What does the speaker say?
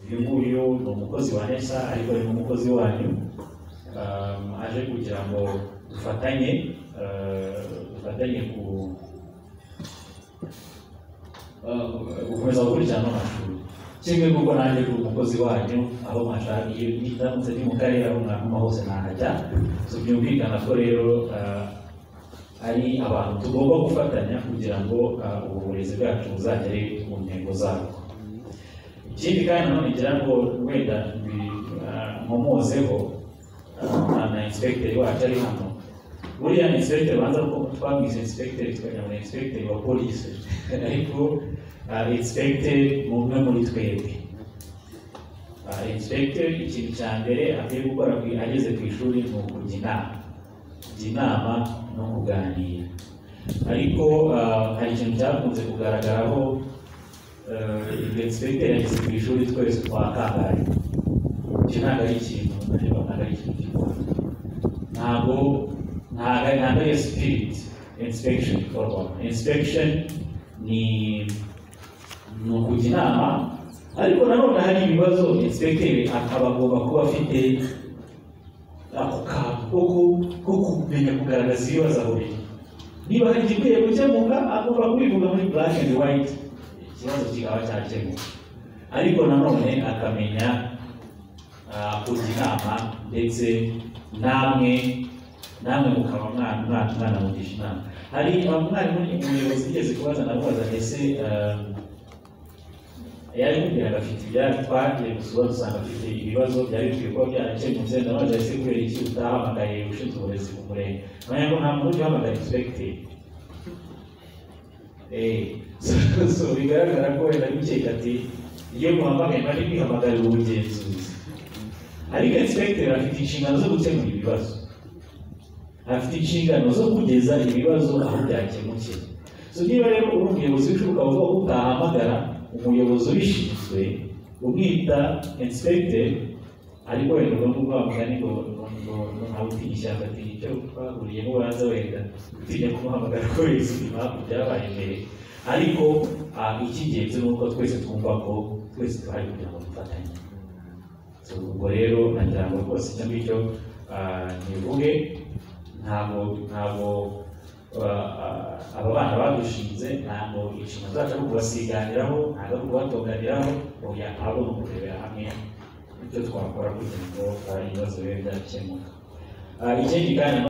uyu nguyu ni umukozi wa nesa ariko ni n'umukozi wanyu um, aje kugira ngo dufatanye uh, dufatanye ku uh, gukomeza gukurikirana amashuri kimwe kuko nanjye uri umukozi wanyu aho mwashaka iyo ndamutse ndi mu karere aho mwakoma hose nahajya so byumvikana ko rero uh, ari abantu tugomba gufatanya kugira ngo uh, uburezi bwacu buzagere ku ntego zabwo ikindi kandi nanone ngira ngo wenda nkomozeho na inspekiteri wacu ari hano buriya ni inspekiteri banza ko twabwize inspekiteri tukajya muri inspekiteri wa polisi ariko inspekiteri ni umwe muri twebwe inspekiteri ikintu cya mbere akwiye gukora ku- ageze ku ishuri ni ukujya inama kujya inama no kuganira ariko ah, hari ikintu cyakunze kugaragaraho inspekiteri yageze ku ishuri twese twakangaye icyo ntabwo ari ikintu ariko ntabwo ari ikintu gikora ntabwo ntabwo ari- ntabwo ari iyo spirit inspection ikorwamo inspection ni ni ukujya inama ariko nanone hari ibibazo inspekiteri akaba agomba kuba afite ako kantu ko ku- ko kumenya kugaragaza ibibazo aho biri niba hari igikwiye gukemuka agomba kubivuga muri black and white ikibazo kikaba cyakemuka ariko nanone akamenya ah, kujya inama ndetse namwe namwe mukaba mwana mwana mwana mugisha inama hari umwarimu umuyobozi wigeze kubaza namubaza mbese ah, yari kugira ngo afite ibyari twagiye gusura dusanga afite ibibazo byari bikwiye kuba byarakemutse ndabaza ese kubera iki utahamagaye ushinzwe uburezi ku murenge nkamenya ngo nta muntu ujya uhamagara inspekiteri Eh, so, so bigaragara ko wenda bikeka ati iyo muhamagaye mwari mwihamagara ubugenzuzi ariko inspekiteri afite inshingano zo gukemura ibibazo afite inshingano zo kugeza ibibazo aho byakemukiye so niba rero uri umuyobozi w'ishuri ukaba uvuga ko utahamagara umuyobozi ubishinzwe umwita inspector ariko wenda ugomba kuvuga mugani ngo ngo ngo ntawe utinya ishyamba atinya icyo twahuriyemo banza wenda utinya kumuhamagara ko bizwi impamvu byabaye mbere ariko ah, icy'ingenzi ni uko twese twumva ko twese tuhari kugira ngo dufatanye So, ubwo rero nagira ngo rwose icyo ngicyo ah, nkivuge ntabwo ntabwo ah, ah, aba bana badushinze ntabwo inshingano zacu ari ukubasiganiraho ntabwo ari ukubatoganiraho oya ahubwo ni ukurebera hamwe icyo twakora kugira ngo ah, ibibazo bibe byakemuka Ah, ikindi kandi